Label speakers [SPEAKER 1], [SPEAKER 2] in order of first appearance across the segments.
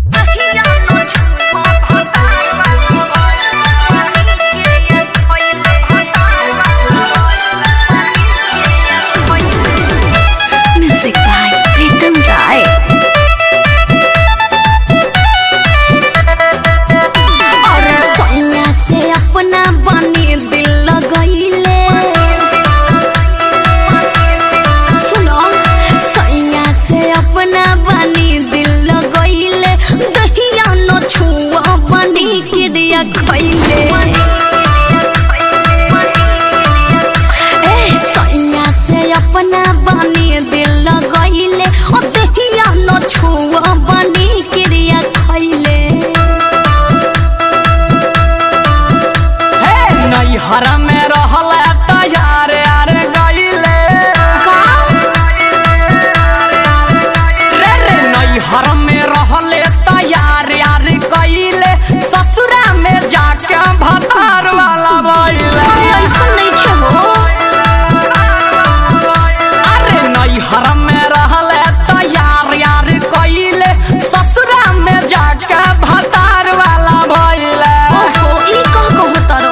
[SPEAKER 1] Music by Pritam Rai. और सैया से अपना बनी दिल लगैले सुनो सैया से अपना बनी दिल लगैले दहिया न छुआ बनी क्रिया खैले ए सैया से अपना बनी दिल लगैले ओ दहिया न छुआ बनी क्रिया खैले
[SPEAKER 2] हे नैहर में रहल तैयार यार गईले रे रे नैहर में रहल तैयार यार गईले ससुरा में जाके भतार वाला बइले
[SPEAKER 1] ऐसा नहीं के हो
[SPEAKER 2] अरे नैहर में रहल तैयार यार गईले ससुरा में जाके भतार वाला बइले
[SPEAKER 1] ओहो ई कह कहू तारो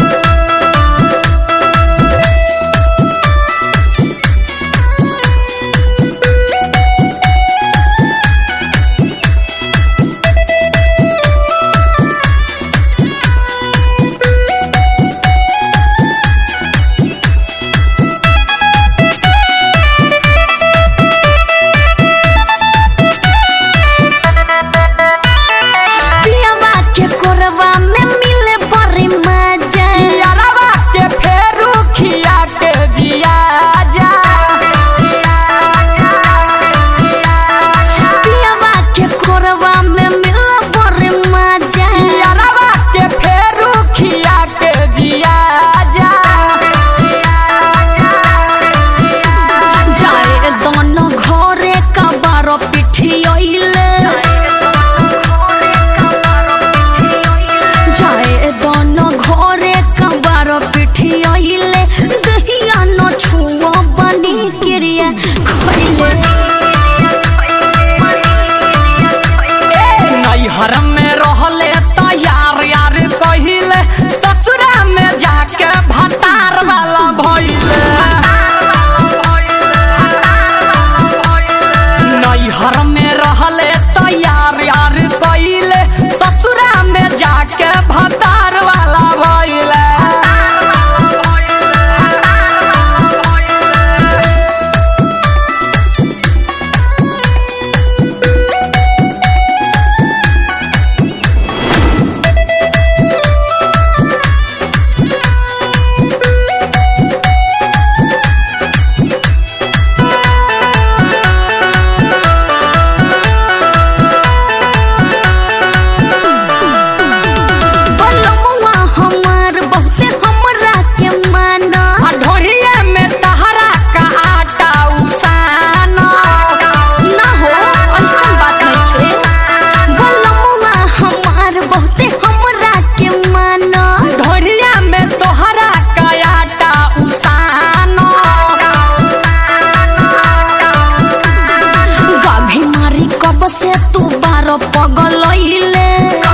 [SPEAKER 1] पियवा के कोरवा में मिले बड़ी मजा
[SPEAKER 2] यारवा के फेरू खिया के जिया जा
[SPEAKER 1] पियवा के कोरवा में मिले बड़ी मजा
[SPEAKER 2] यारवा के फेरू खिया के जिया जा
[SPEAKER 1] जाए दोनों घरे का बारो पिठियले जाए दोनों घरे का बारो पिठियले दहिया न छुआ बनी क्रिया खैले
[SPEAKER 2] ए नैहर में रहले तैयार यार कहिले ससुरा में जाके भतार वाला भइले नैहर में रहले तैयार यार कहिले ससुरा में जाके भतार वाला भइले
[SPEAKER 1] बलमुआ हमार बहुते हमरा के माना
[SPEAKER 2] आ ढोढ़िए में तहरा का आटा उसानस
[SPEAKER 1] ना हो ऐसन बात नहीं थे बलमुआ हमार बहुते हमरा के माना
[SPEAKER 2] ढोढ़िया में तोहरा का आटा उसानस
[SPEAKER 1] गाभी मारी कब से तू बारो पगलैले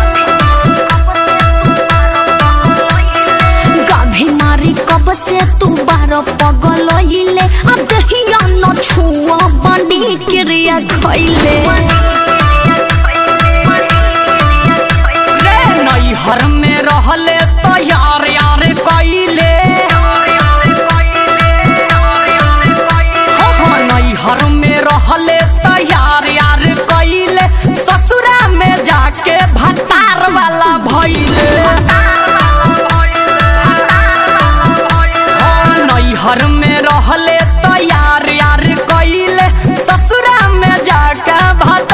[SPEAKER 1] गाभी मारी कब से तू बारो पगलैले अब दहिया न छुआ बनी क्रिया खैले
[SPEAKER 2] रे नैहर में रहले तैयार यार कइले हाँ नैहर में रहले तैयार यार कइले ससुरा में जाके भतार वाला भइले हाँ नैहर में रहले तैयार यार कइले ससुरा में जाके भतार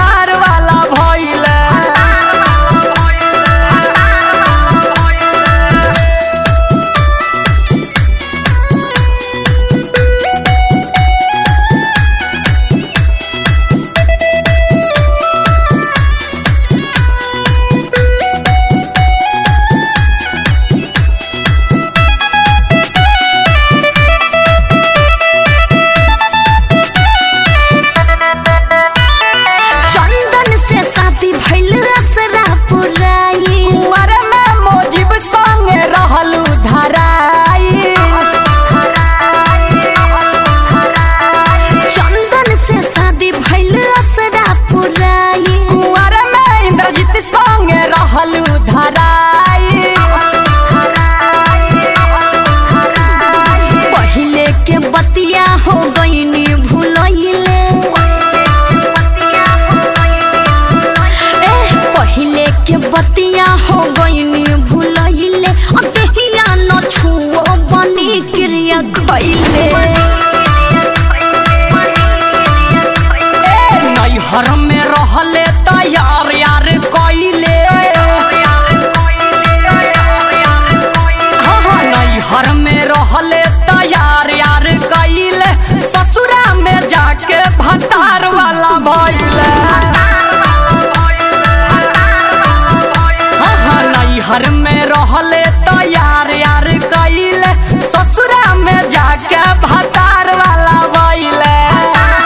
[SPEAKER 2] रहले तो यार यार कइले ससुरा में जाके भतार वाला भइले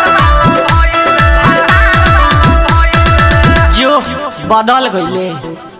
[SPEAKER 2] जो बदल गइले